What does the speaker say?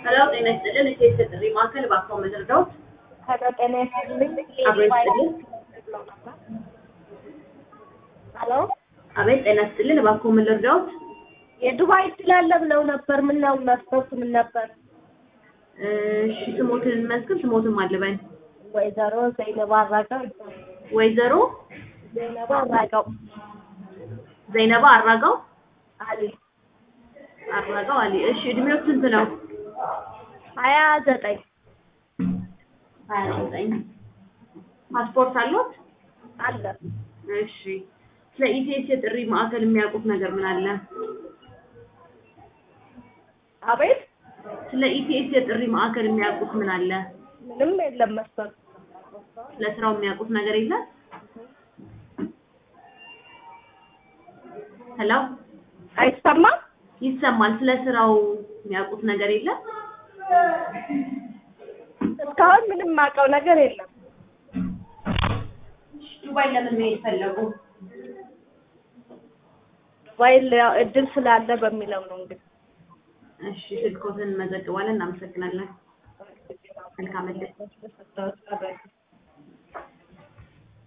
ሄሎ ጤና ይስጥልን የሴት ጥሪ ማዕከል እባክዎ መዘርጋዎት ሄሎ ጤና ይስጥልኝ። አብሮ ይስጥልን ሄሎ አቤት ጤና ይስጥልን እባክዎ ምን ልርዳዎት የዱባይ ስላለ ብለው ነበር። ምን ነው መስፈርቱ ምን ነበር? እሺ ስሞትን እንመዝግብ ስሞትን ማልበን ወይዘሮ ዘይነባ አራጋው ይባላል። ወይዘሮ ዘይነባ አራጋው ዘይነባ አራጋው አሊ አራጋው አሊ እሺ እድሜው ስንት ነው ሀያ ዘጠኝ ሀያ ዘጠኝ ፓስፖርት አለዎት አለ እሺ ስለ ኢቲኤስ የጥሪ ማዕከል የሚያውቁት ነገር ምን አለ አቤት ስለ ኢቲኤስ የጥሪ ማዕከል የሚያውቁት ምን አለ ምንም የለም መስፈርቱ ስለ ስራው የሚያውቁት ነገር የለም ሄሎ አይሰማም። ይሰማል ስለ ስራው የሚያውቁት ነገር የለም እስካሁን ምንም የማውቀው ነገር የለም። ዱባይ ለምን መሄድ ፈለጉ ዱባይ ያው እድል ስላለ በሚለው ነው እንግዲህ እሺ ስልኮትን እንመዘግባለን እናመሰግናለን መልካም እድል ሰጠሁት።